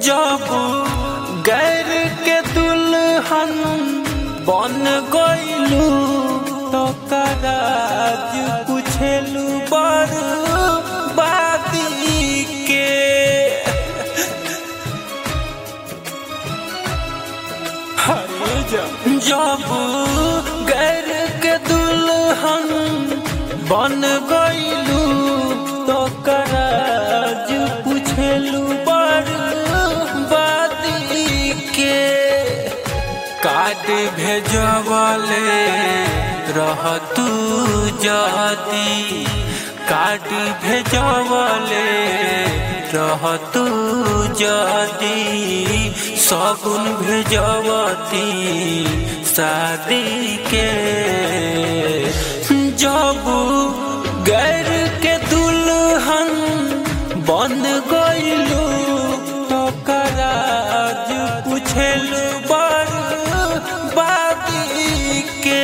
जब गैर के दुल्हन बन गईलू तो कराज पूछेलू बर बादी के हरे जब जब गैर के दुल्हन बन गईलू तो कराज पूछेलू बर बादी के काट भेजवले रह तू जदी काट भेजवले रह तू जदी सगुन भेजवती शादी के जब गैर के दुल्हन बन गईलू तो कराज पूछेलू बर बादी के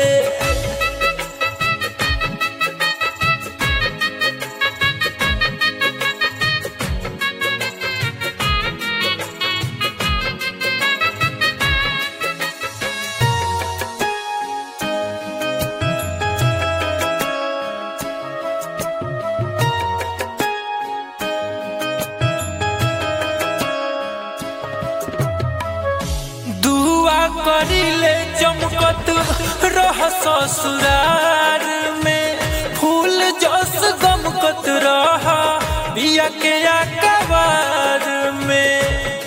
दुआ करिले चमकत रह ससुरार में फूल जस गमकत रह बिया के अकबार में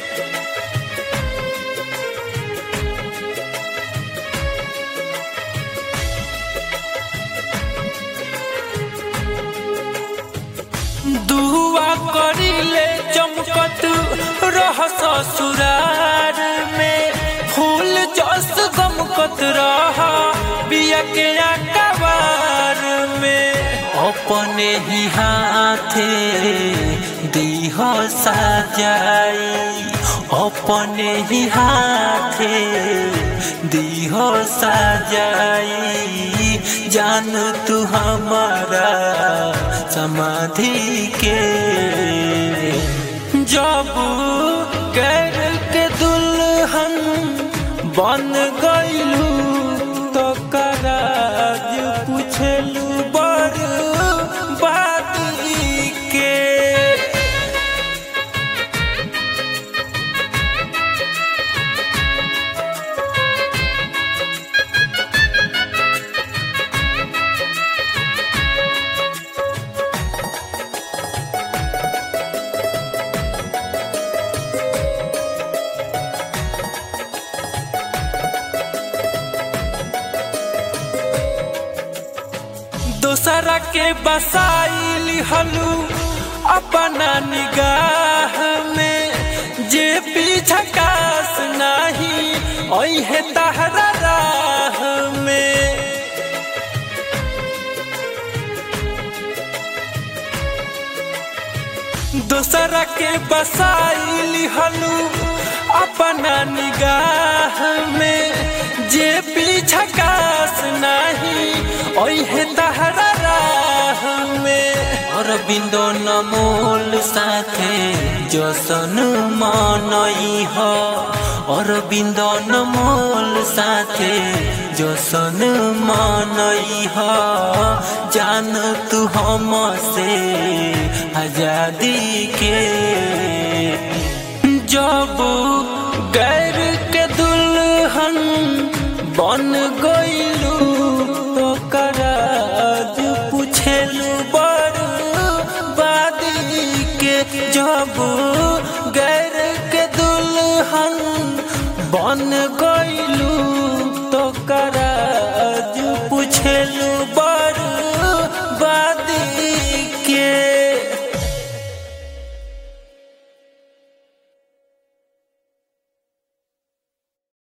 दुआ करिले चमकत रह ससुरार में फूल जस गमकत रह बिया के अकबार में अपने ही हाथे दीह सजाई अपने ही हाथे दीह सजाई जान तू हमारा समाधि के जब गैर के दुल्हन बन गईलू तो कराज पूछलू बर बादी के दोसरा के बसाइली हलू अपना निगाह में जे पीछा कास नाही ओहे तहरा राह में दोसरा के बसाइली हलू अपना निगाह में जे पीछा कास नाही ओहे तहरा राह में और बिंदो नमोल साथे जसन मनई ह और बिंदो नमोल साथे जसन मनई ह जान तू हम से आजादी के जब गैर के दुल्हन बन गईलू तो कराज पूछेलू बर बादी के जब गैर के दुल्हन बन